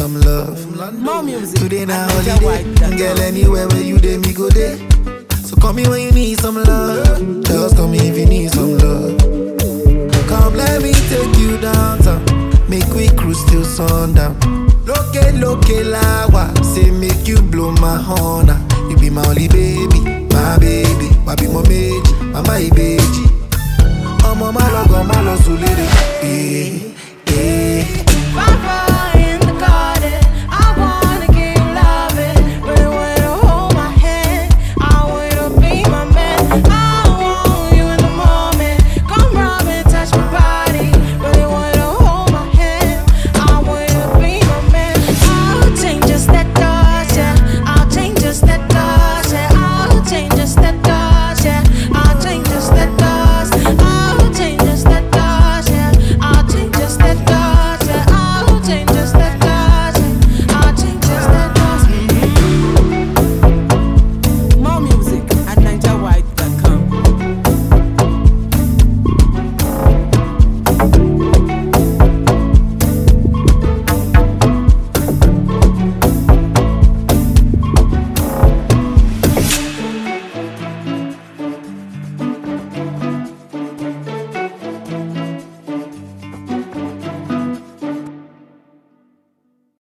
some love. More music. Today na at holiday, NigerWide.com. girl. Anywhere where you dey, me go there. So call me when you need some love. Just call me if you need some love. Come, let me take you downtown. Make we cruise till sundown. Loke, loke, lawa. Say, make you blow my horn. ah. You be my only baby, my baby. Wabi mo meji, mama ibeji. Ọmọ má lọ gan, má lọ sùn lédè. Eh, eh.